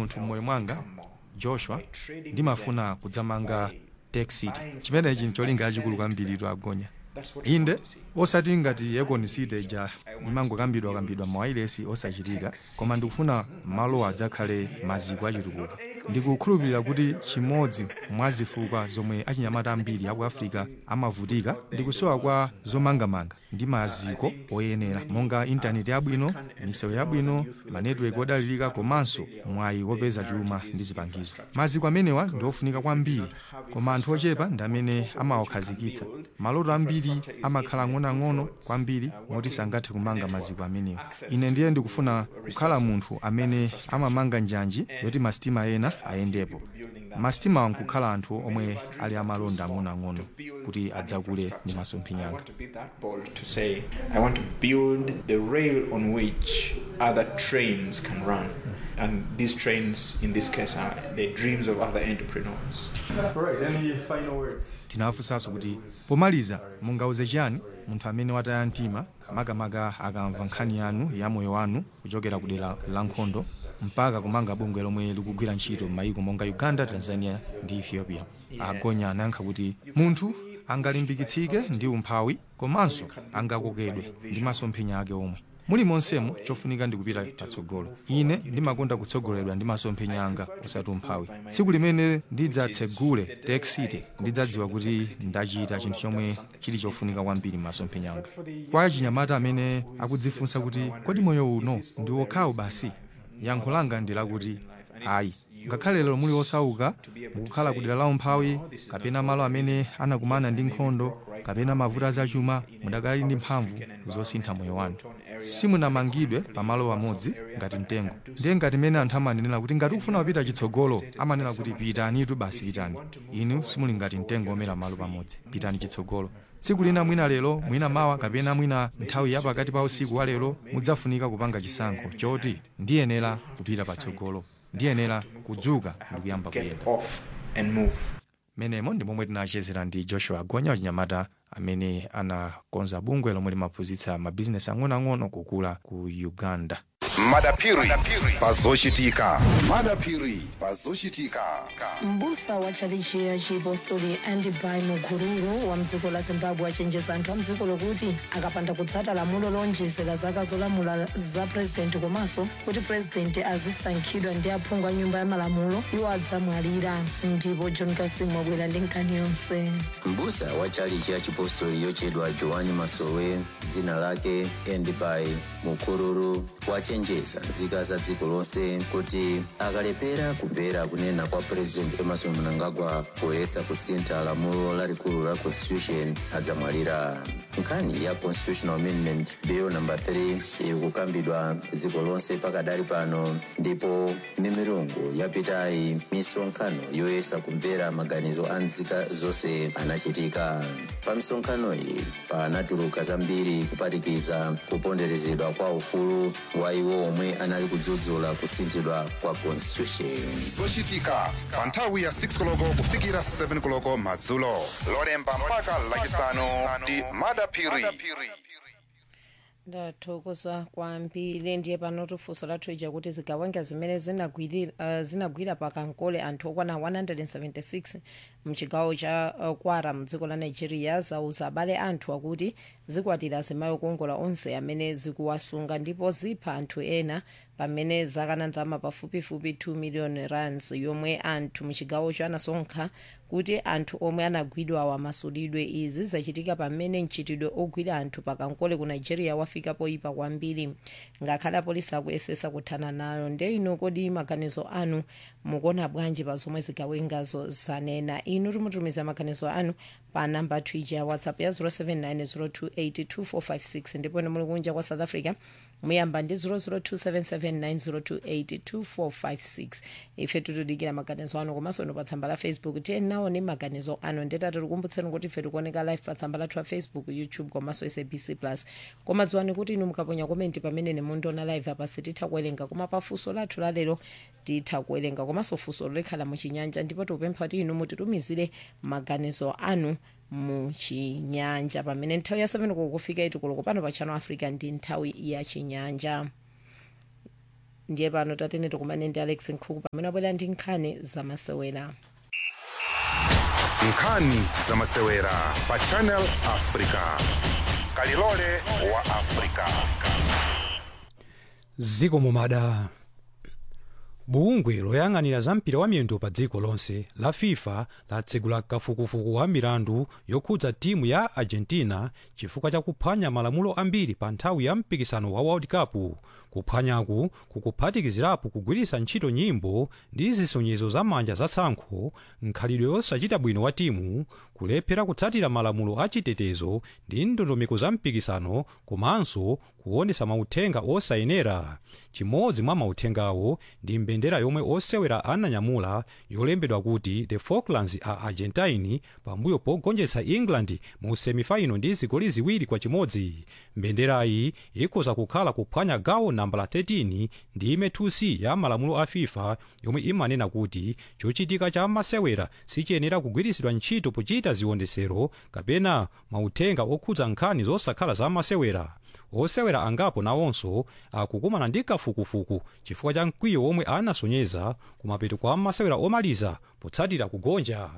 kanthu m'moyo mwanga joshua ndimafuna kudzamanga texit chimenechi ncholinga chachikulu kwambiri agonya inde osati ngati econ city ija imangokambidwa kambidwa mawailesi osachitika koma ndikufuna malo adzakhale maziko achitukuko ndikukhulupirira kuti chimodzi mwa zifukwa zomwe achinyamata ambiri aku africa amavutika ndikusowa kwa zomangamanga ndi maziko oyenera monga intaneti yabwino misewu yabwino manetiweki odalirika komanso mwayi wopeza chuma ndi zipangizo maziko amenewa ndi ofunika kwambiri koma anthu ochepa ndi amene amawakhazikitsa maloto ambiri amakhala ang'onoang'ono kwambiri moti sangathe kumanga maziko amenewa ine ndiye ndikufuna kukhala munthu amene amamanga njanji yoti masitima ena ayendepo masitima nkukhala anthu omwe ali amalonda ang'onoang'ono kuti adzakule ndi masomphenyanga to be that bold to say, I want to build the rail on which other trains can run. And these trains, in this case, are the dreams of other entrepreneurs. All right, any final words? tinafunsanso kuti pomaliza mungauze chiyani munthu amene wataya mtima makamaka akamva nkhani yanu ya moyo wanu kuchokera ku dera la nkhondo mpaka kumanga bungwe lomwe likugwira ntchito m'mayiko monga uganda tanzania ndi ethiopia agonya anayankha kuti munthu angalimbikitsike ndi umphawi komanso angakokedwe ndi masomphenya ake omwe muli monsemo chofunika ndikupita patsogolo ine ndimakonda kutsogoledwa ndi masomphenya anga osati umphawi tsiku limene ndidzatsegule tech city ndidzadziwa kuti ndachita chinthu chomwe chili chofunika kwambiri m'masomphenya anga kwa achinyamata amene akudzifunsa kuti kodi moyo uno ndi wokhawo basi yankho langa ndi lakuti ayi ngakhale lero muli osauka mukukhala ku dera la umphawi kapena malo amene anakumana ndi nkhondo kapena mavuto azachuma mudakali ndi mphamvu zosintha moyo wanu simunamangidwe pamalo amodzi ngati mtengo ndiye ngati mene anthu amanenera kuti ngati ukufuna kupita chitsogolo amanena kuti pitanitu basi pitani inu simuli ngati mtengo omera malo pamodzi pitani chitsogolo tsiku lina mwina lero mwina mawa kapena mwina nthawi ya pakati pa usiku wa lero mudzafunika kupanga chisankho choti ndiyenera kupita patsogolo ndiyenera kudzuka ndi kuyamba Get kuyenda off and move. menemo ndi momwe tinachezera ndi joshua gonya wachinyamata amene anakonza bungwe lomwe limaphunzitsa mabizinesi ang'onoang'ono kukula ku uganda madapiri pazochitika madapiri pazochitika mbusa wa tchalichi ya chipostori andibai mukururu wa mdziko la zimbabwe achenjeza anthu a mdziko lokuti akapanda kutsata lamulo lonjezera zaka zolamula za purezidenti komanso kuti purezidenti azisankhidwa ndi aphungu a nyumba ya malamulo iwo adzamwalira ndipo john kasim wabwera ndi nkhani yonse mbusa wa chalichi ya chipostori yochedwa joani masowe dzina lake endibai mukururu wachenjeza nzika za dziko lonse kuti akalepera kumvera kunena kwa president emerson mnangagwa poyesa kusintha lamulo lalikulu la constitution adzamwalira nkhani ya constitutional amendment bill number 3 iri kukambidwa dziko lonse pakadali pano ndipo mimirungu yapitayi misonkhano yoyesa kumvera maganizo a nzika zonse anachitika pa misonkhano iyi panatuluka zambiri kupatikiza kuponderezedwa kwa ufulu wa iwo omwe anali kudzudzula kusinthidwa kwa constitution zochitika pa nthawi ya 6 koloko kufikira 7 koloko madzulo lolemba mpaka lachisanu ndi madapiri ndathokoza kwambiri ndiye pano tifunso lathu ija kuti zigawenga zimene zinagwirira uh, zinagwira pakankole anthu okwana 176 mchigawo cha uh, kwara mdziko la nigeria zauza abale anthu akuti zikwatira azimayi okongola onse amene zikuwasunga ndipo zipha anthu ena pamene zakana ndalama pafupifupi 2 million rands yomwe anthu mchigawocho anasonkha kuti anthu omwe anagwidwa amasulidwe izi zachitika pamene mchitidwe ogwira anthu pakankole ku nigeria wafika poyipa kwambiri ngakhale apolisi akuyesesa kuthana nayo nde ino kodi maganizo anu mukuona bwanji pa zomwe zigawengazo zanena inu timutumiza maganizo anu pa namba twija ya whatsapp ya 0790282456 ndipo ine muli kunja kwa south africa muyamba ndi 0027790282456 ife tutudikira maganizo anu komanso ino pa tsamba la facebook tiye nawo ni maganizo anu ndetati tikumbutseni kuti ife tikuoneka live pa tsamba lathu la facebook youtube komanso sabc plus koma dziwani kuti inu mukaponya komenti pamene nemundiona live apa sititha kuwerenga koma pa funso lathu lalero titha kuwerenga komanso funso likhala muchinyanja ndipo tikupempha kuti inu mutitumizire maganizo anu muchinyanja pamene nthawi ya 7 kukufika iti koloko pano pa channel africa ndi nthawi ya chinyanja ndiye pano tatene tikumane ndi alex nkhuku pamene abwera ndi nkhani zamasewera nkhani zamasewera pa channel africa kalilole wa africa ziko mumada bungwe loyang'anira za mpira wa miyendo pa dziko lonse la fifa latsegula kafukufuku wa milandu yokhudza timu ya argentina chifukwa cha kuphwanya malamulo ambiri pa nthawi ya mpikisano wa world cup kuphwanyaku kukuphatikizirapo kugwiritsa ntchito nyimbo ndi zisonyezo za manja zatsankho nkhalidwe yosachita bwino wa timu kulephera kutsatira malamulo achitetezo ndi ndondomeko za mpikisano komanso kuonesa mauthenga osayenera chimodzi mwa mauthengawo ndi mbendera yomwe osewera ananyamula yolembedwa kuti the falklands are argentine pambuyo pogonjetsa england mu semifaino ndi zigoli ziwiri kwa chimodzi mbenderayi ikhoza kukhala kuphwanya gawo nambala 13 ndi ime 2c ya malamulo a fifa yomwe imanena kuti chochitika cha masewera sichiyenera kugwiritsidwa ntchito pochita ziwondesero kapena mauthenga okhudza nkhani zosakhala za masewera osewera angapo nawonso akukumana ndi kafukufuku chifukwa cha mkwiyo omwe anasonyeza kumapeto kwa masewera omaliza potsatira kugonja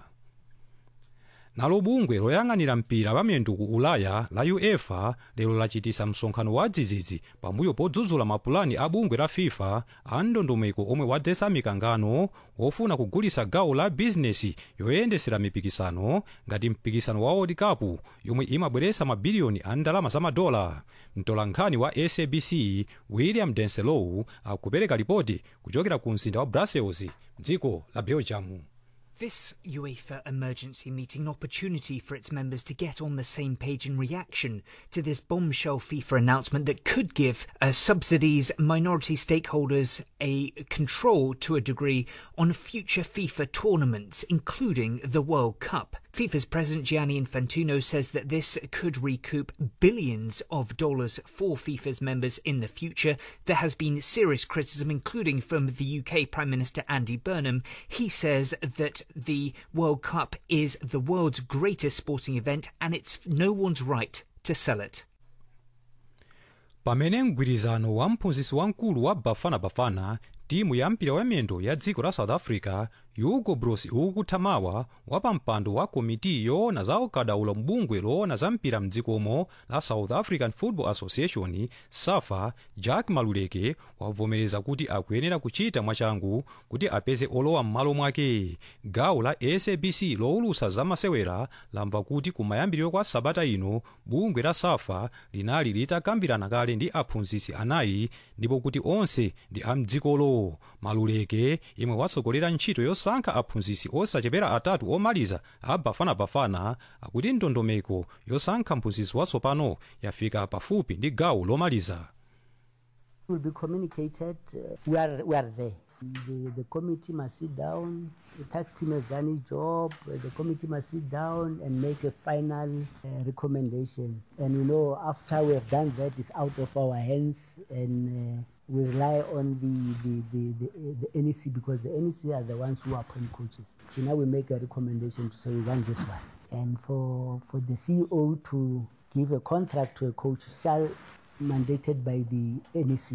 nalo bungwe loyang'anira mpira wa miyendo ku ulaya la uefa lero lachitisa msonkhano wa dzidzidzi pambuyo podzudzula mapulani a bungwe la fifa a ndondomeko omwe wadzetsa mikangano wofuna kugulitsa gawo la bizinesi yoyendesera mipikisano ngati mpikisano wa world cup yomwe imabweretsa mabiliyoni a ndalama za madola mtolankhani wa sabc william denselow akupereka ripoti kuchokera ku mzinda wa brussels mdziko la belgium This UEFA emergency meeting, an opportunity for its members to get on the same page in reaction to this bombshell FIFA announcement that could give uh, subsidies, minority stakeholders a control to a degree on future FIFA tournaments, including the World Cup. FIFA's president Gianni Infantino says that this could recoup billions of dollars for FIFA's members in the future. There has been serious criticism, including from the UK Prime Minister Andy Burnham. He says that the World Cup is the world's greatest sporting event and it's no one's right to sell it. pamene mgwirizano wa mphunzitsi wamkulu wa bafana bafana timu ya mpira wa miyendo ya dziko la south africa hugo bros ukukuthamawa wapampando wa komiti yoona za ukadaulo mbungwe loona za mpira mdzikomo la south african football association safa jack maluleke wavomereza kuti akuyenera kuchita mwachangu kuti apeze olowa m'malo mwake gawo la sabc lowulutsa zamasewera lamva kuti kumayambiriro kwa sabata ino bungwe la safa linali litakambirana kale ndi aphunzitsi anayi ndipo kuti onse ndi amdzikolo maluleke imwe watsogolera ntchito yosankha aphunzitsi osachepera atatu omaliza a bafanabafana akuti ndondomeko yosankha mphunzitsi watsopano yafika pafupi ndi gawo lomaliza will be communicated. Uh, we are we are there. The, the committee must sit down. The tax team has done its job. Uh, The committee must sit down and make a final uh, recommendation. And you know, after we have done that, it's out of our hands, and uh, we rely on the the, the, the the NEC because the NEC are the ones who appoint coaches. So now we make a recommendation to say we want this one, and for for the CEO to give a contract to a coach shall mandated by the NEC.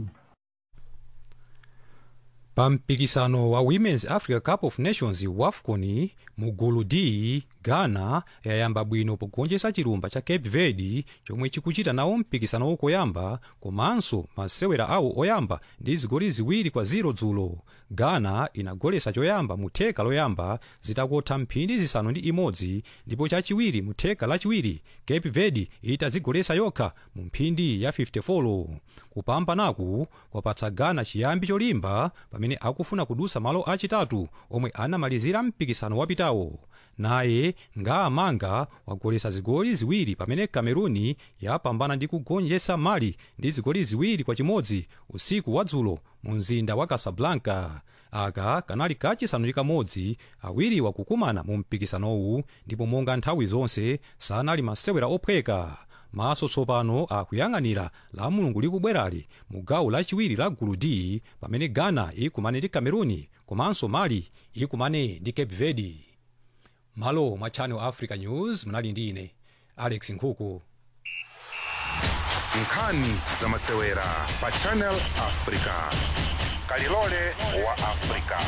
pa mpikisano wa women's africa cup of nations wafcon mu gulu d ghana yayamba bwino pogonjetsa chilumba cha cape verde chomwe chikuchita nawo mpikisano wokoyamba komanso masewera awo oyamba ndi zigoli ziwiri kwa 0 dzulo ghana inagoletsa choyamba mu theka loyamba zitakotha mphindi zisanu ndi imodzi ndipo chachiwiri mu theka lachiwiri cape verde itazigoletsa yokha mu mphindi ya 54 kupambanaku kwapatsa ghana chiyambi cholimba pamene akufuna kudusa malo achitatu omwe anamalizira mpikisano wapitawo naye ngaamanga wagoletsa zigoli ziwiri pamene cameruni yapambana ndi kugonjetsa mali ndi zigoli ziwiri kwa chimodzi usiku wadzulo mu mzinda wa casablanca aka kanali kachisanu ndi kamodzi awiriwa kukumana mu mpikisanowu ndipo monga nthawi zonse sanali masewera ophweka maso tsopano akuyang'anira la mulungu likubwerali mu gawo lachiwiri la gulu d pamene ghana ikumane ndi cameruni komanso mali ikumane ndi cape verde malo mwa channel africa news munali ndi ine alex nkhuku nkhani za masewera pa channel africa kalilole wa afrika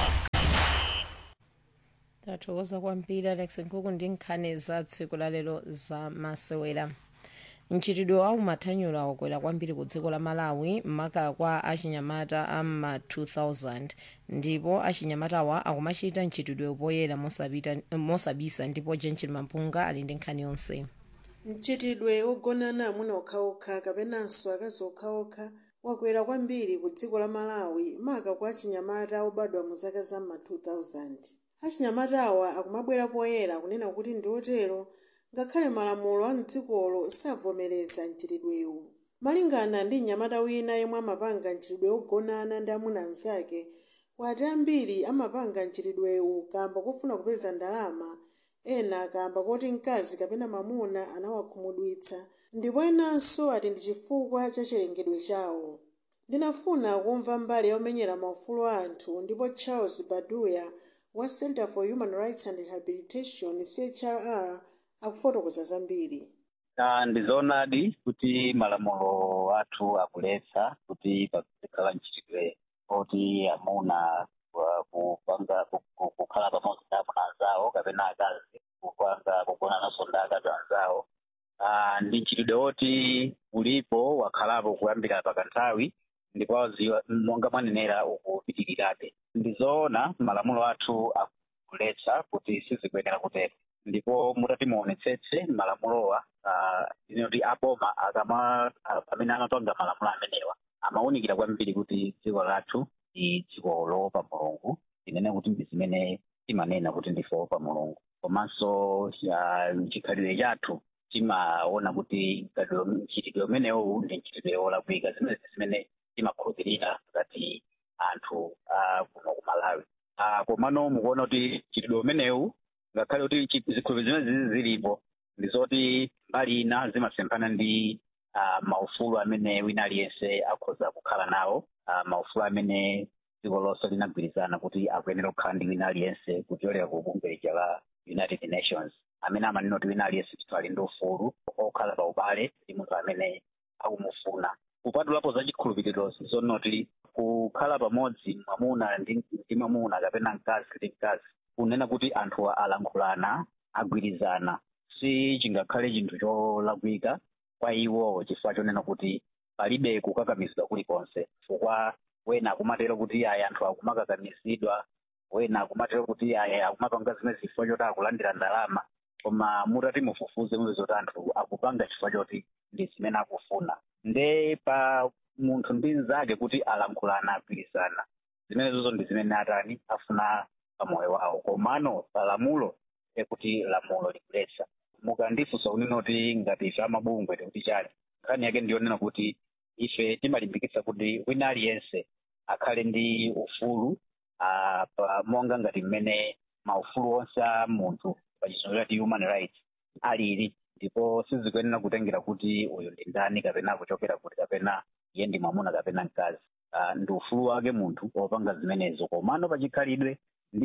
tathokoza kwambiri alex nkhuku ndi nkhani za tsiku lalero za masewera mchitidwe wa umathanyula wakwera kwambiri ku dziko la malawi maka kwa achinyamata ama 2000 ndipo achinyamatawa akumachita mchitidwe poyera mosapita- mosabisa ndipo jenchil mampunga ali ndi nkhani yonse mchitidwe ogonana amuna okhaokha kapenanso akazi okhaokha wakwera kwambiri ku dziko la malawi maka kwa achinyamata obadwa mu zaka za ma 2000 achinyamatawa akumabwera poyera kunena kuti ndi otero ngakhale malamulo a mdzikolo savomereza mchitidwewu malingana ndi mnyamata wina yemwe amapanga mchitidwe ogonana ndi amuna anzake wati ambiri amapanga mchitidwewu kamba kofuna kupeza ndalama ena kamba koti mkazi kapena mamuna anawakhumudwitsa ndipo enanso ati ndi chifukwa cha chilengedwe chawo ndinafuna kumva mbali yomenyera maufulu a anthu ndipo charles baduya wa center for human rights and rehabilitation chrr akufotokoza zambiri Ah, ndizoonadi kuti malamulo athu akuletsa kuti pazikhala mchitidwe oti amuna wa- kupanga ku- ku- kukhala pamodzi ndi amuna anzawo kapena akazi kupanga kugonananso ndi akazi anzawo Ah, ndi mchitidwe woti ulipo wakhalapo kuyambira pakanthawi ndipo waziwa monga mwanenera ukupitirirabe ndizoona malamulo athu akuletsa kuti sizikuyenera kutero ndipo mutati muonetsetse malamulowa ah, inoti aboma akama ah, pamene amapanga malamulo amenewa amawunikira kwambiri kuti dziko lathu ndi dziko loopa mulungu tinene kuti ndi zimene timanena kuti ndife opa mulungu komanso ah, chikhalidwe chathu timaona kuti mkhalidwe- mchitidwe umenewu ndi mchitidwe wolakwika zimene zimene timakhulupirira ngati anthu ah, kuno ku malawi Ah, komano mukuona kuti mchitidwe umenewu ngakhale kuti chi- zikhulupiriro zimene zizi zilipo ndizoti mbali ina zimasemphana ndi ah, maufulu amene wina aliyense akhoza kukhala nawo ah, maufulu amene dziko lonse linagwirizana kuti akuyenera kukhala ndi wina aliyense kuchokera ku bungwe lija la united nations amene amanena kuti wina aliyense ndithu ali ndi ufulu okhala pa ubale ndi munthu amene akumufuna kupatulapo za chikhulupiriro zonoti kukhala pamodzi mwamuna ndi ndi mwamuna kapena mkazi ndi mkazi kunena kuti anthu alankhulana agwirizana si chingakhale chinthu cholakwika kwa iwo chifukwa chonena kuti palibe kukakamizidwa kulikonse chifukwa wena akumatero kuti aya anthu akumakakamizidwa wena akumatero kuti aya akumapanga zimene chifukwa choti akulandira ndalama koma mutati mufufuze mupeza kuti anthu akupanga chifukwa choti ndi zimene akufuna nde pa munthu ndi mnzake kuti alankhulana agwirizana zimenezozo ndi zimene atani afuna pamoyo wawo komano palamulo ekuti lamulo likuletsa mukandifunsa kunena kuti ngati ife amabungwe tikuti chani nkhani yake ndiyonena kuti ife timalimbikitsa kuti wina aliyense akhale ndi ufulu ah, pa monga ngati mmene maufulu onse a munthu pachizungu chati human rights alili ndipo sizikuyenera kutengera kuti uyu ndi ndani kapena akuchokera kuti kapena iye ndi mwamuna kapena mkazi Ah, ndi ufulu wake munthu wopanga zimenezo komano pachikhalidwe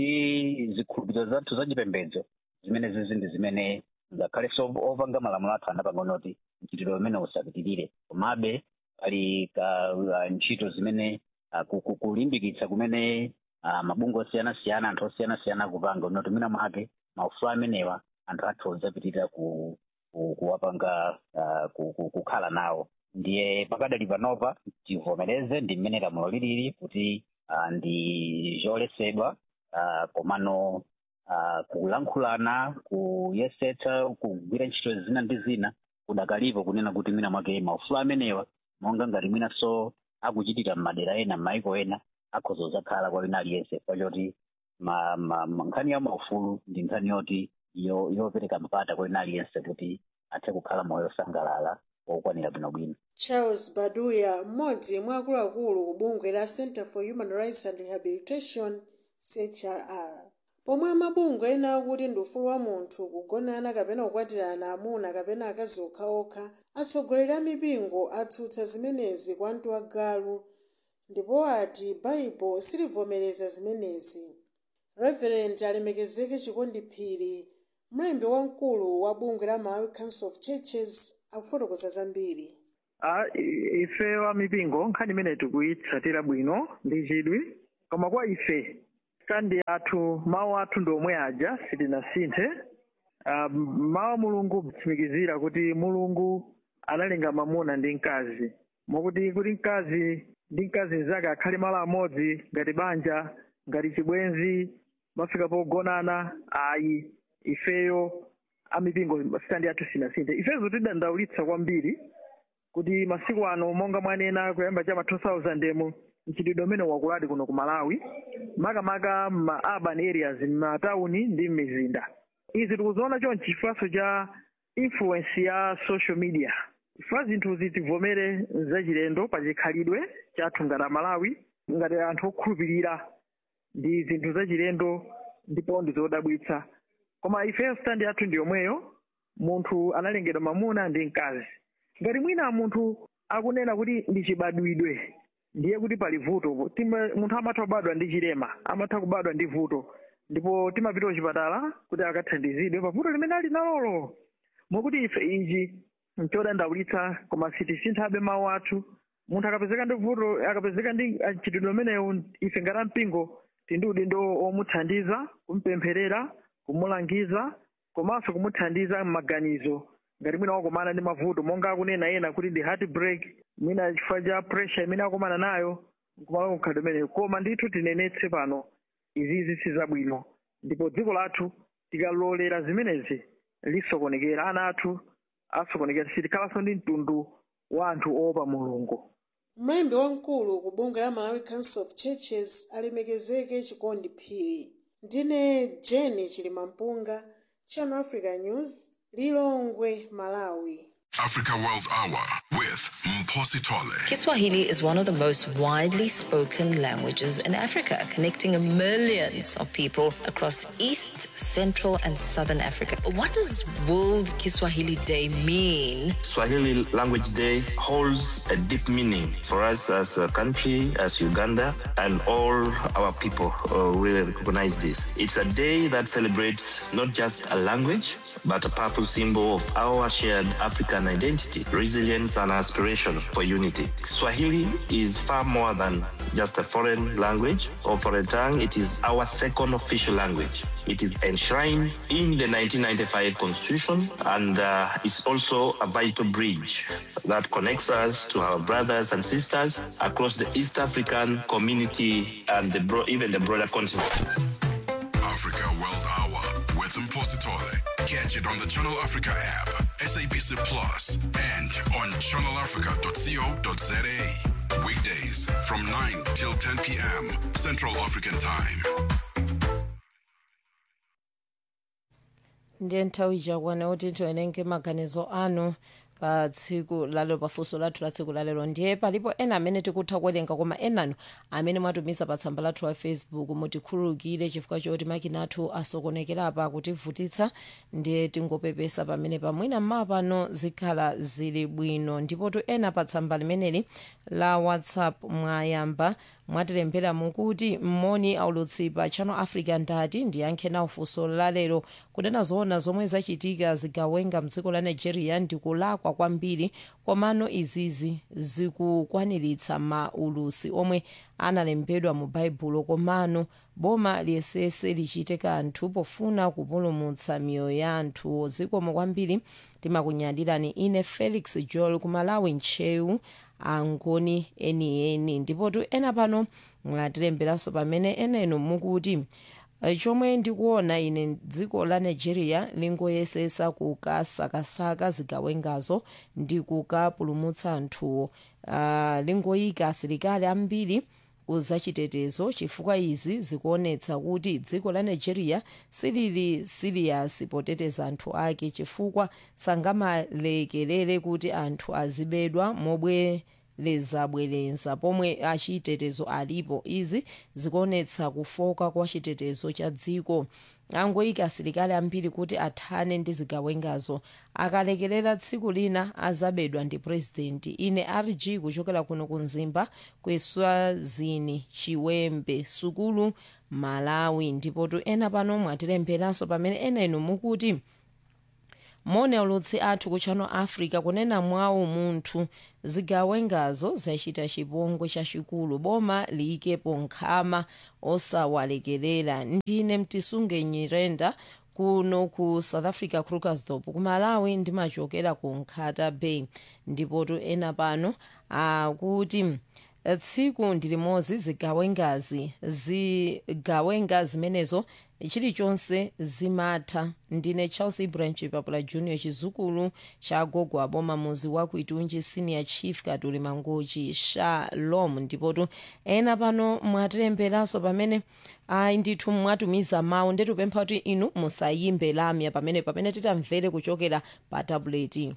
ndi zikhulupiriro zathu zachipembedzo zimene zizi ndi zimene ngakhale so opanga malamulo athu anapanga kuti mchitidwe umene usapitirire komabe pali ka ah, ntchito zimene ah, ku- ku- kulimbikitsa kumene ah, mabungwe osiyanasiyana anthu osiyanasiyana akupanga unoti mwina mwake maufulu amenewa anthu athu ozapitirira ku ku- kuwapanga ah, ku- ku- kukhala nawo ndiye pakadali panopa tivomereze ndi mmene lamulo lilili kuti ah, ndi zoletsedwa ah, komano ah, kulankhulana kuyesetsa kugwira ntchito zina ndi zina kudakalipo kunena kuti mwina mwake maufulu amenewa monga ngati mwinanso akuchitira m'madera ena m'mayiko ena akhoza kuzakhala kwa wina aliyense chifukwa choti ma- ma- ma- nkhani ya maufulu ndi nkhani yoti yo- yopereka mpata kwa wina aliyense kuti athe kukhala moyo osangalala wokwanira bwinobwino charles baduya mmodzi mwa akuluakulu ku bungwe la center for human rights and rehabilitation chrr pomwe amabungwe ena akuti ndi ufulu wa munthu kugonana kapena kukwatirana amuna kapena akazi okhaokha atsogoleri a mipingo atsutsa zimenezi kwa mtu wagalu ndipo ati baibo silivomereza zimenezi reverend alemekezeke chikondiphiri mlembi wamkulu wa bungwe la malawi council of churches akufotokoza zambiri Ah, i- ife wa mipingo nkhani imene tikuyitsatira bwino ndi chidwi koma kwa ife kandi athu mawu athu ndi omwe aja sitinasinthe Ah, m- mawu a mulungu kutsimikizira kuti mulungu analenga mamuna ndi mkazi mokuti kuti mkazi ndi mkazi mnzake akhale malo amodzi ngati banja ngati chibwenzi mafika pogonana ayi ifeyo amipingo standi athu sinasinthe ifezo tidandaulitsa kwambiri kuti masiku ano monga mwanena kuyamba chama 2000 mu mchitidwe umene wakuladi kuno ku malawi makamaka ma urban areas m'matawuni ndi m'mizinda izi tikuziona chonchi chifukwa cha influence ya social media chifukwa zinthuzi tivomere zachilendo pa chikhalidwe chathu ngati amalawi ngati anthu okhulupirira ndi zinthu zachilendo ndipo ndi zodabwitsa koma ifeyo standi yathu ndi yomweyo munthu analengedwa mamuna ndi mkazi ngati mwina munthu akunena kuti ndi chibadwidwe ndiye kuti pali vuto Tima- munthu amatha kubadwa ndi chilema amatha kubadwa ndi vuto ndipo timapita kuchipatala kuti akathandizidwe pa vuto limene ali nalolo mokuti ife ichi nchodandaulitsa koma sitisinthabe mawu athu munthu akapezeka ndi vuto akapezeka ndi mchitidwe umenewu ife ngati ampingo tili ndi udindo omuthandiza kumpempherera kumulangiza komanso kumuthandiza m'maganizo ngati mwina wakumana ndi mavuto monga akunena ena kuti ndi heart break mwina chifukwa cha pressure imene akumana nayo kumalo kukhalidwe umeneyo koma ndithu tinenetse pano izizi si zabwino ndipo dziko lathu tikalolera zimenezi lisokonekera ana athu asokonekera sitikhalanso ndi mtundu wa anthu oopa mulungu mlembi wamkulu ku bungwe la malawi council of churches alemekezeke chikondi phiri ndine jeni chilimampunga channel africa news lilongwe malawi Africa World Hour with Mposi Tole. Kiswahili is one of the most widely spoken languages in Africa, connecting millions of people across East, Central, and Southern Africa. What does World Kiswahili Day mean? Swahili Language Day holds a deep meaning for us as a country, as Uganda, and all our people uh, really recognize this. It's a day that celebrates not just a language, but a powerful symbol of our shared African identity, resilience, and aspiration for unity. Swahili is far more than just a foreign language or foreign tongue. It is our second official language. It is enshrined in the 1995 Constitution and uh, is also a vital bridge that connects us to our brothers and sisters across the East African community and the bro- even the broader continent. Africa World Hour with Mposi Tole. Catch it on the Channel Africa app, SABC Plus, and on channelafrica.co.za. Weekdays from 9 till 10 p.m. Central African Time. ndiye nthawi chakwana kuti tiwerenge maganizo anu pa tsiku lalero pafunso lathu la tsiku lalero ndiye palipo ena amene tikutha kuwerenga koma enanu amene mwatumiza pa tsamba lathu la facebook mutikhululukire chifukwa choti makina athu asokonekera apa kutivutitsa ndiye tingopepesa pamene pamwina mma pano zikhala zili bwino ndipotu ena pa tsamba limeneli la whatsapp mwayamba mwatilembera mukuti mmoni aulutsi pa channel africa ndati ndiyankhe nawo funso lalero kunena zoona zomwe zachitika zigawenga mdziko la nigeria ndikulakwa kwambiri komano izizi zikukwaniritsa maulusi omwe analembedwa mu baibulo komano boma liyesese lichite kanthu pofuna kupulumutsa miyoyo ya anthu zikomo kwambiri timakunyadirani ine felix joel kumalawi ntcheu angoni enieni ndipotu ena pano mwatilemberanso pamene enenu mukuti eh, chomwe ndikuona ine dziko la nigeria lingoyesesa kukasakasaka zigawengazo ndi kukapulumutsa anthuwo uh, lingoyika asilikali ambiri kuzachitetezo chifukwa izi zikuonetsa kuti dziko la nigeria silili siriyasi poteteza anthu ake chifukwa sangamalekerere kuti anthu azibedwa mobwerezabwereza pomwe achitetezo alipo izi zikuonetsa kufoka kwa chitetezo cha dziko angoyika asilikali ambiri kuti athane ndi zigawengazo akalekerera tsiku lina azabedwa ndi purezidenti ine rg kuchokera kuno ku mzimba kweswazini chiwembe sukulu malawi ndipotu ena pano mwatilemberanso pamene ena inu mukuti mone ulutsi athu ku channel africa kunena mwawo munthu zigawengazo zachita chipongwe chachikulu boma liyikepo nkhama osawalekerera ndine mtisunge nyirenda kuno ku south africa krugersdorp ku malawi ndimachokera ku nkhata bay ndipotu ena pano akuti tsiku ndilimodzi zigawengazi zigawenga zimenezo chilichonse zimatha ndine charles ibrahim chipapula junior chizukulu cha gogo aboma muzi wa kuitunji senior chief katuli mangochi shalom ndipotu ena pano mwatilemberanso pamene ayi ndithu mwatumiza mawu ndetupempha kuti inu musayimbe lamya pamene pamene titamvere kuchokera pa tabuleti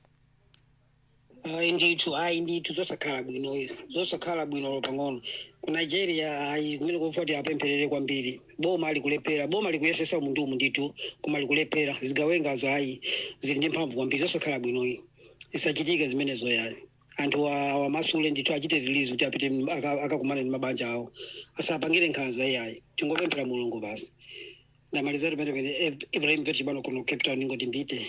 ayi ndithu ayi ndithu zosakhala bwino izi zosakhala bwino pang'ono ku nigeria ayi kumene kufa kuti apempherere kwambiri boma likulephera boma likuyesesa umuntu umu ndithu koma likulephera zigawengazo ayi zili ndi mphamvu kwambiri zosakhala bwino iyi zisachitike zimenezo yayi anthu wamasule ndithu achite release kuti apite m- aka- akakumane ndi mabanja awo asapangire nkhanza iyayi tingopemphera mulungu basi ndamalizatu pene pene ibrahim vetchibano kuno cape town ingoti mbite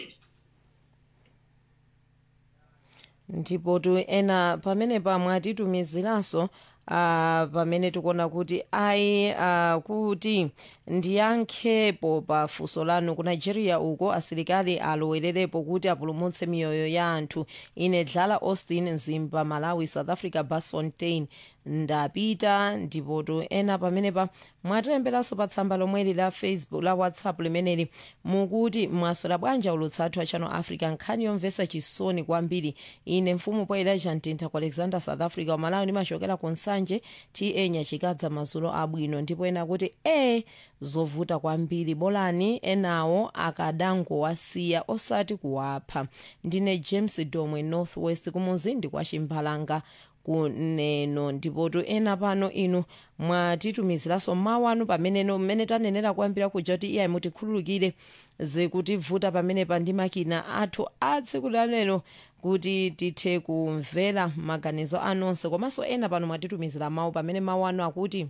ndipotu ena pamene pamwatitumiziranso uh, pamene tikuona kuti ayi uh, kuti ndiyankhepo pa funso lanu ku nigeria uko asilikali alowererepo kuti apulumutse miyoyo ya anthu ine dlala austin mzimba malawi south africa basfontein ndapita ndipotu ena pamenepa mwatilemberanso pa tsamba lomweli la facebook la whatsapp limeneli mukuti mwaswera bwanji ulutsathu a channel africa nkhani yomvetsa chisoni kwambiri ine mfumu poelaja mtintha ku alexander south africa wamalawi ndimachokera ku nsanje ta nyachikadza mazulo abwino ndipo ena kuti e zovuta kwambiri bolani enawo akadangowasiya osati kuwapha ndine james domwe northwest kumuzindi kwa chimbalanga kuneno ndipotu ena pano inu mwatitumiziranso mawu anu pameneno mmene tanenera kuyambira kuja kuti iyayi mutikhululukire zikutivuta pamenepa ndi makina athu a tsiku lalero kuti tithe kumvera maganizo anonse komanso ena pano mwatitumizira mawu pamene mawu anu akuti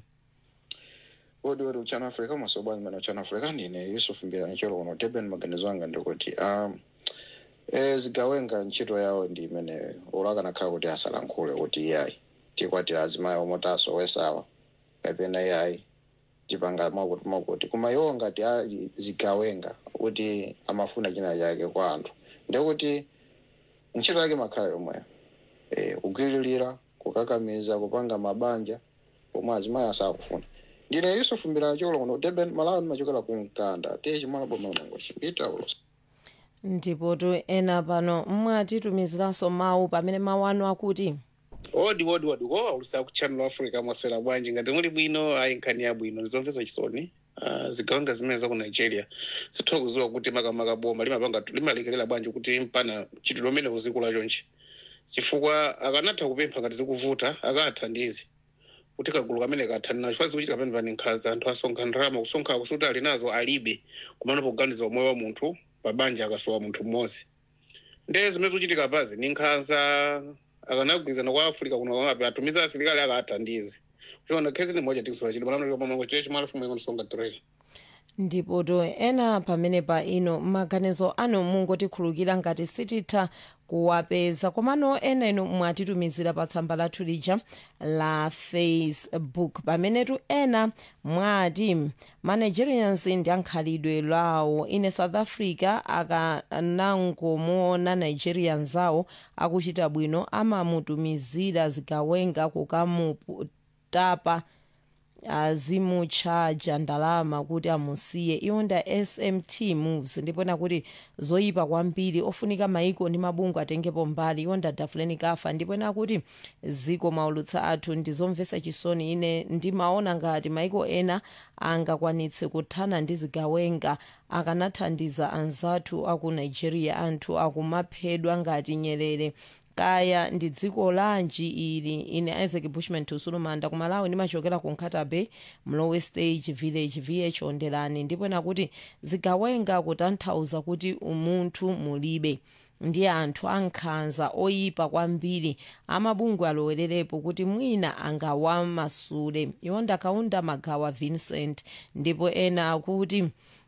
odi odi uchano africa masobwanyi mana uchano africa ndine yusuf mbirani cholo kuno durban maganizo anga ndikuti um, e, zigawenga ntchito yawo ndi imene ulakanakhala kuti asalankhule kuti iyayi tikwatira azimayi omwe tasowesawa kapena iyayi tipanga mwakuti mwakuti koma iwo ngati ali zigawenga kuti amafuna china chake kwa anthu ndekuti ntchito yake makhala yomweyo e, kugwiririra kukakamiza kupanga mabanja pomwe azimayi asakufuna ndine yusuf mbirani cholo kuno durban malawi ndimachokera ku mkanda tiye chimwana boma unangochi ita ulosa ndipotu ena pano mwatitumiziranso mawu pamene mawu anu akuti odi odi odi ko aulusa ku channel africa mwaswera bwanji ngati muli bwino ayi nkhani yabwino ndizomvetsa chisoni uh, zigawenga zimene za ku nigeria sitha kuziwa kuti makamaka boma limapanga limalekerera bwanji kuti mpana chitidwe umene uzikula chonchi chifukwa akanatha kupempha ngati zikuvuta akathandize kuti kagulu kamene kathanina chifukwa zikuchitika pamene pani nkhaza anthu asonkha ndalama kusonkha kusuti ali nazo alibe kumana pokuganiza umoyo wa munthu pabanja akasowa munthu mmodzi nde zimene zikuchitika pazi ni nkhaza akanagwirizana kwa africa kuno ape atumiza asilikali akathandize kuchiona khezi ni moja tikusula chili malano pamango chechi malafumu ikonisonga 3 ndipotu ena pamene pa ino maganizo anu mungotikhulukira ngati sititha kuwapeza komano ena inu mwatitumizira pa tsamba lathu lija la facebook pamenetu ena mwati manigerians ndi ankhalidwe lawo ine south africa akanangomuona nigerians awo akuchita bwino amamutumizira zigawenga kukamutapa azimutchaja ndalama kuti amusiye iwo nda smt moves ndipona kuti zoyipa kwambiri ofunika maiko ndi mabungwe atengepo mbali iwo nda dafuleni kafa ndipona kuti ziko maulutsa athu ndizomvetsa chisoni ine ndimaona ngati maiko ena angakwanitse kuthana ndi zigawenga akanathandiza anzathu aku nigeria anthu akumaphedwa ngati nyerere kaya ndi dziko lanji ili ine isaac bushman tusulumanda kumalawi ndimachokera ku nkhata bay mlowe stage village vh ondelani ndipo nakuti zigawenga kutanthauza kuti umunthu mulibe ndi anthu ankhanza oyipa kwambiri amabungwe alowererepo kuti mwina angawamasule iwo ndakaunda magawa vincent ndipo ena akuti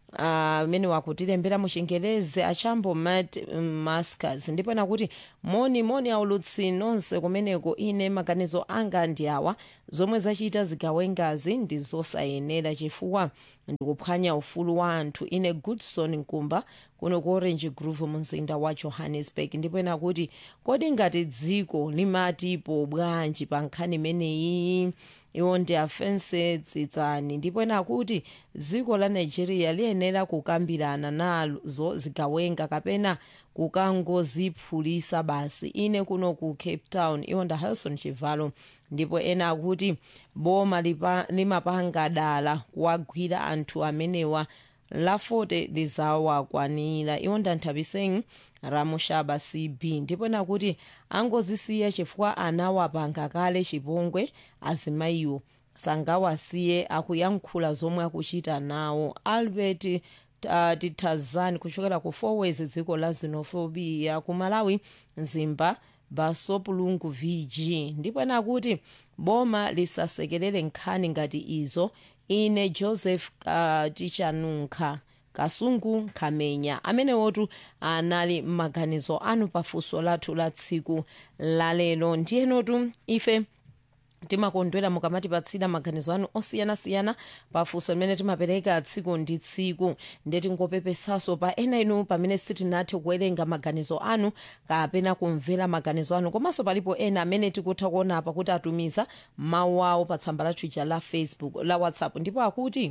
amene uh, wakutilembera mu chingerezi achambo mat mascas ndipo ena kuti moni moni aulutsi nonse kumeneko ine maganizo anga ndi awa zomwe zachita zigawengazi ndi zosayenera chifukwa ndikuphwanya ufulu wa anthu ine goodson nkumba kuno ku orange grove mu mzinda wa johannesburg ndipo ena kuti kodi ngati dziko limatipo bwanji pa nkhani imeneyi iwo ndi afense tsitsani ndipo ena kuti dziko la nigeria liyenera kukambirana nazo zigawenga kapena kukangoziphulisa basi ine kuno ku cape town iwo nda harrison chivalo ndipo ena akuti boma limapanga dala kuwagwira anthu amenewa lafote lizawakwanira iwo ndanthabiseni ramushaba cb ndipo ena kuti angozisiya chifukwa anawapanga kale chipongwe azimayiwo sangawasiye akuyankhula zomwe akuchita nawo albert uh, titazani kuchokera ku fourways dziko la xenophobia ku malawi mzimba basopulungu vg ndipo ena kuti boma lisasekerere nkhani ngati izo ine joseph uh, tichanunkha kasungu nkhamenya amenewotu anali m'maganizo anu pafunso lathu la tsiku lalero ndiyenotu ife timakondwera mukamatipatsira maganizo anu osiyanasiyana pafunso limene timapereka tsiku ndi tsiku ndetingopepesaso pa ena inu pamene sitinathe kuwerenga maganizo anu kapena kumvera maganizo anu komanso palipo ena amene tikutha kuona apa kuti atumiza mawu awo pa tsamba la twitter la facebook la whatsapp ndipo akuti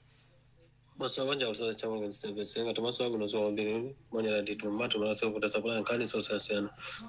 masabanja kusasa chama kwenye ngati maso ako nozo wambiri monera nditu mato malasa kuta sapula nkhani sosiyana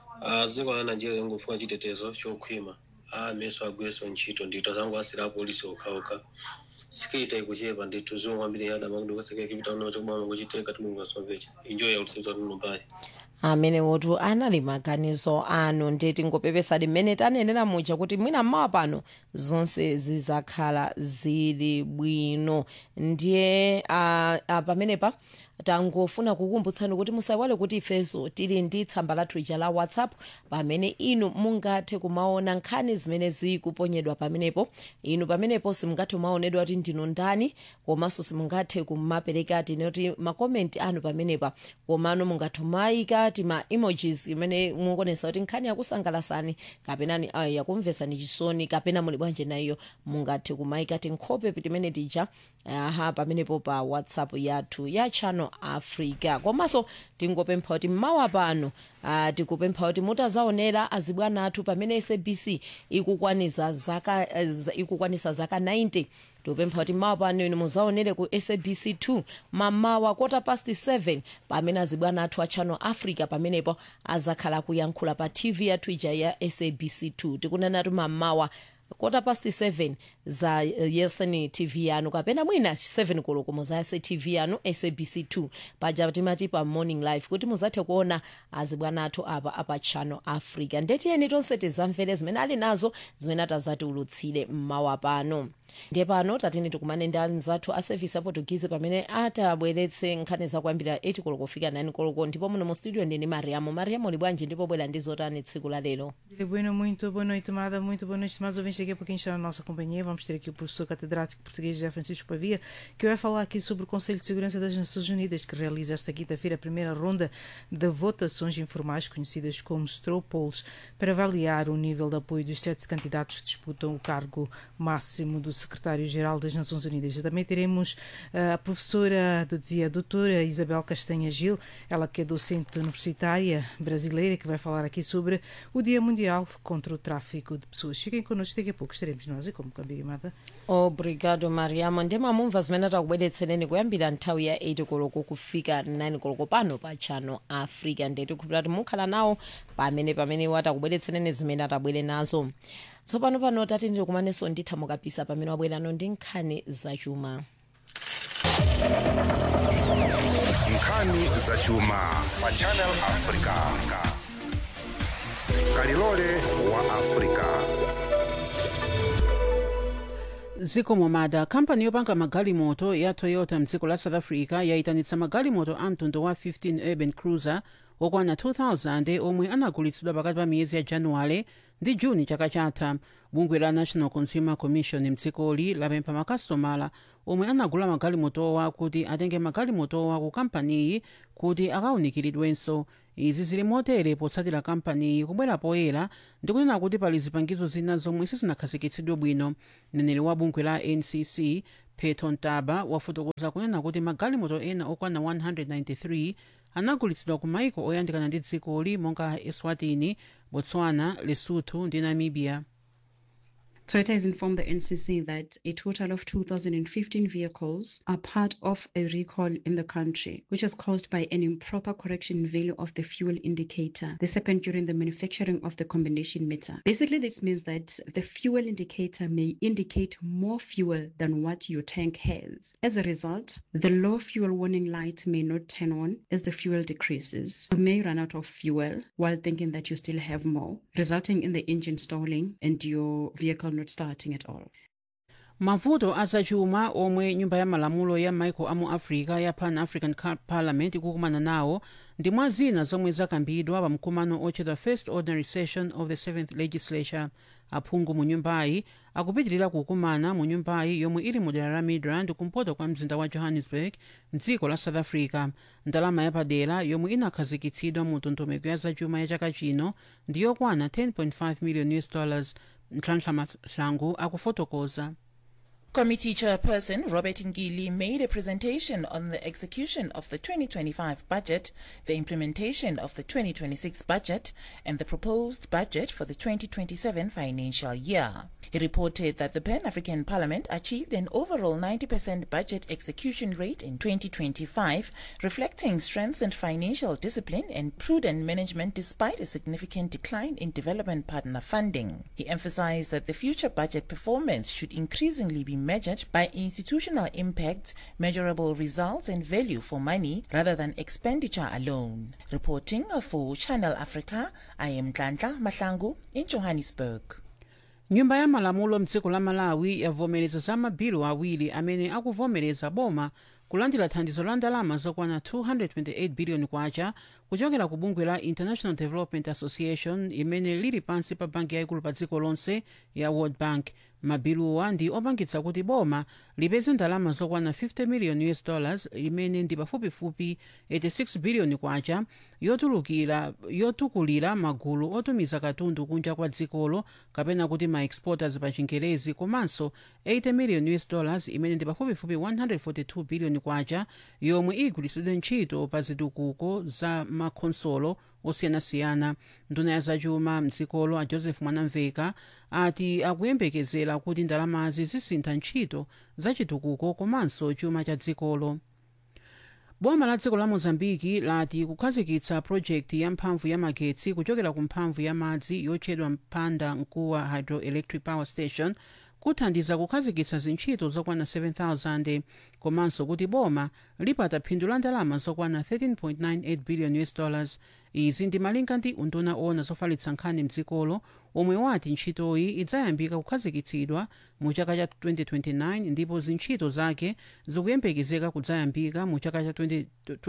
dziko la nigeria lingofunika chitetezo chokhwima ameso agwireso ntchito ndito zangu asira apolisi okhaokha sikita ikuchepa ndithu zomwe kwambiri adama kuti kusekera kipita uno chokubama kuchiteka timulungu asomvecha injoya ulisinza tunumbali amene wotu anali maganizo anu ndeti ngopepesadi mmene tanenera muja kuti mwina mmawa pano zonse zizakhala zili bwino ndiye uh, uh, pamenepa tangofuna kukumbutsani kuti musaiwale kuti ifeso tili ndi tsamba lathu ija la whatsapp pamene inu mungathe kumaona nkhani zimene zikuponyedwa pamenepo inu pamenepo simungathe kumaonedwa kuti ndinu ndani komanso simungathe kumapereka tinoti makomenti anu pamenepa komano mungathe mayika tima emojis imene mukuonesa kuti nkhani yakusangalasani kapena uh, yakumvesani chisoni kapena muli bwanje nayo mungathe kumayika tinkhope timene tija aha pamenepo pa whatsapp yathu ya channel africa komanso tingopempha kuti mmawa pano uh, tikupempha kuti mutazaonera azibwana athu pamene sabc ikukwanisa zaka, uh, ikukwanisa zaka 90 tikupempha kuti mmawa pano inu muzaonere ku sabc 2 mamawa kota past 7 pamene azibwana athu a channel africa pamenepo azakhala kuyankhula pa tv yathu ija ya sabc 2 tikunenatu mamawa kota past 7 za uh, yeseni tv yanu kapena mwina 7 koloko muzayase tv yanu sabc 2 paja timati pa morning live kuti muzathe kuona azibwana athu apa apa channel africa ndetiyeni tonse tizamvere zimene ali nazo zimene atazatiulutsire mmawa pano ndiye pano tatini tikumane ndi anzathu a service aportuguese pamene atabweretse nkhani zakuyambira 8 koloko kufika 9 koloko ndipo muno mu studio ndini mariamo mariamo li bwanji ndipo bwera ndi zotani tsiku la lero Dia bueno, muito boa noite, amada, muito boa noite, mais ouvintes. Daqui a pouquinho está na nossa companhia. Vamos ter aqui o professor catedrático português José Francisco Pavia, que vai falar aqui sobre o Conselho de Segurança das Nações Unidas, que realiza esta quinta-feira a primeira ronda de votações informais, conhecidas como straw polls, para avaliar o nível de apoio dos sete candidatos que disputam o cargo máximo do secretário-geral das Nações Unidas. Também teremos a professora, do dizia a doutora Isabel Castanha Gil, ela que é docente universitária brasileira, que vai falar aqui sobre o Dia Mundial contra o Tráfico de Pessoas. Fiquem connosco, daqui a pouco estaremos nós e como Cambirimada. obrigado mariamo ndi mamumva zimene takubweretsereni kuyambira nthawi ya 8 koloko kufika 9 koloko pano pa channel africa ndeti kupita kuti mukhala nawo pamene pamene watakubweretsereni zimene atabwere nazo tsopano pano tati ndikumanenso nditha mukapisa pamene wabwerano ndi nkhani zachuma nkhani zachuma pa channel africa kalilole wa africa zikomo mada kampani yopanga magalimoto ya toyota mdziko la south africa yayitanitsa magalimoto a mtundu wa 15 urban cruiser okwana 2000 omwe anagulitsidwa pakati pa miyezi ya januwale ndi juni chaka chatha bungwe la national consumer commission mdzikoli lapempha makasitomala omwe anagula magalimotowa kuti atenge magalimotowa ku kampaniyi kuti akawunikiridwenso izi zili motere potsatira kampaniyi kubwera poyera ndi kunena kuti pali zipangizo zina zomwe sizinakhazikitsidwe bwino mneneri wa bungwe la ncc peto ntaba wafotokoza kunena kuti magalimoto ena okwana 193 anagulitsidwa ku maiko oyandikana ndi dzikoli monga eswatini botswana lesotho ndi namibia Toyota has informed the NCC that a total of 2,015 vehicles are part of a recall in the country, which is caused by an improper correction in value of the fuel indicator. This happened during the manufacturing of the combination meter. Basically, this means that the fuel indicator may indicate more fuel than what your tank has. As a result, the low fuel warning light may not turn on as the fuel decreases. You may run out of fuel while thinking that you still have more, resulting in the engine stalling and your vehicle not starting at all. mavuto azachuma omwe nyumba ya malamulo ya maiko amu africa ya pan african Ca- parliament ikukumana nawo ndi mwa zina zomwe zakambidwa pa mkumano otchedwa first ordinary session of the seventh legislature aphungu mu nyumbayi akupitirira kukumana mu nyumbayi yomwe ili mu dera la midrand kumpoto kwa mzinda wa johannesburg mdziko la south africa ndalama yapadera yomwe inakhazikitsidwa mu ndondomeko ya zachuma ya chaka chino ndi yokwana 10.5 million us dollars nhlanhla mahlangu akufotokoza Committee Chairperson Robert Ngili made a presentation on the execution of the 2025 budget, the implementation of the 2026 budget, and the proposed budget for the 2027 financial year. He reported that the Pan African Parliament achieved an overall 90% budget execution rate in 2025, reflecting strengthened financial discipline and prudent management despite a significant decline in development partner funding. He emphasized that the future budget performance should increasingly be measured by institutional impact, measurable results, and value for money rather than expenditure alone. Reporting for Channel Africa, I am Dlandla Mahlangu in Johannesburg. nyumba ya malamulo mdziko la malawi yavomereza za mabilu awiri amene akuvomereza boma kulandira thandizo la ndalama zokwana 228 biliyoni kwacha kuchokera ku bungwe la international development association imene lili pansi pa banki yayikulu pa dziko lonse ya world bank mabiluwa ndi opangitsa kuti boma lipeze ndalama zokwana 50 million us dollars imene ndi pafupifupi 86 biliyoni kwacha yotulukira yotukulira magulu otumiza katundu kunja kwa dzikolo kapena kuti ma exporters pa chingerezi komanso 80 million us dollars imene ndi pafupifupi 142 biliyoni kwacha yomwe igwiritsidwe ntchito pa zitukuko za makhonsolo osiyanasiyana nduna ya zachuma mdzikolo a joseph mwanamveka ati akuyembekezera kuti ndalamazi zisintha ntchito za chitukuko komanso chuma cha dzikolo boma la dziko la mozambiki lati kukhazikitsa projekti ya mphamvu ya magetsi kuchokera ku mphamvu ya madzi yotchedwa mpanda mkuwa hydroelectric power station kuthandiza kukhazikitsa zintchito zokwana 7000 komanso kuti boma lipata phindu la ndalama zokwana 13.98 billion us dollars izi ndi malinga ndi unduna ona zofalitsa nkhani mdzikolo omwe wati ntchitoyi idzayambika kukhazikitsidwa mu chaka cha 2029 ndipo zintchito zake zikuyembekezeka kudzayambika mu chaka cha 20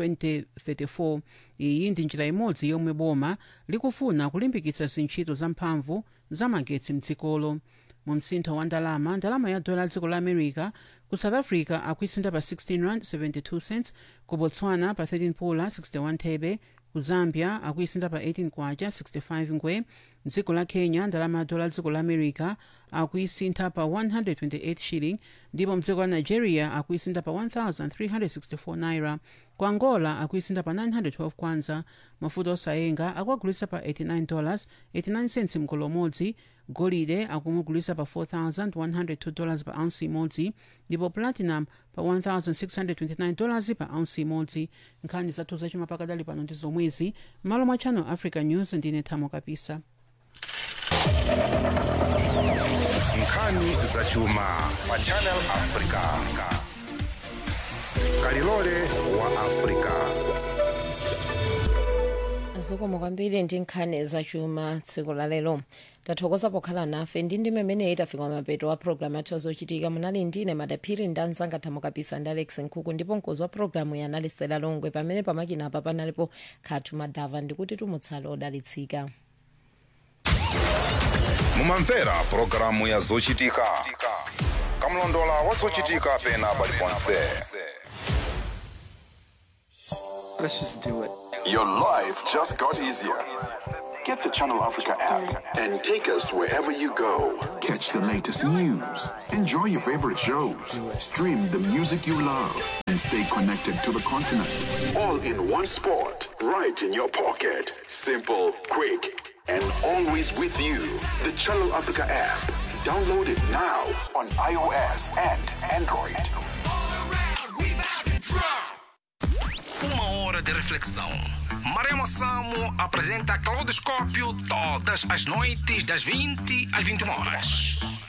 2034 iyi ndi njira imodzi yomwe boma likufuna kulimbikitsa zintchito za mphamvu za magetsi mdzikolo mu msintho wa ndalama ndalama ya dola dziko la america ku south africa akuisinda pa 16 rand 72 cents ku botswana pa 13 pula 61 thebe ku zambia akuisinda pa 18 kwacha 65 ngwe dziko la kenya ndalama ya dola dziko la america akuisintha pa 128 shilling ndipo mdziko la nigeria akuisinda pa 1364 naira ku angola akuisinda pa 912 kwanza mafuta osayenga akuagulitsa pa 89 dollars 89 cents mgolo umodzi golide akumugulitsa pa 4102 dollars pa ounce imodzi ndipo platinum pa 1629 dollars pa ounce imodzi nkhani zathu zachuma pakadali pano ndi zomwezi malo mwa channel africa news ndine thamo kapisa nkhani zachuma pa channel africa kalilole wa africa zikomo kwambiri ndi nkhani zachuma tsiku la lero tathokoza pokhala nafe ndi ndi mmene tafika mapeto wa programu yathu zochitika munali ndine madaphiri ndi anzanga thamo kapisa ndi alex nkhuku ndipo mkozi wa programu yanali stela longwe pamene pamakina apa panalipo khatu madava ndikuti tumutsale odalitsika mumamvera pulogalamu ya zochitika kamlondola wa zochitika pena paliponse Let's just do it. Your life just got easier. Get the Channel Africa app and take us wherever you go. Catch the latest news, enjoy your favorite shows, stream the music you love, and stay connected to the continent. All in one spot, right in your pocket. Simple, quick, and always with you. The Channel Africa app. Download it now on iOS and Android. Uma hora de reflexão. Marema Samo apresenta Claudoscópio todas as noites das 20 às 21 horas.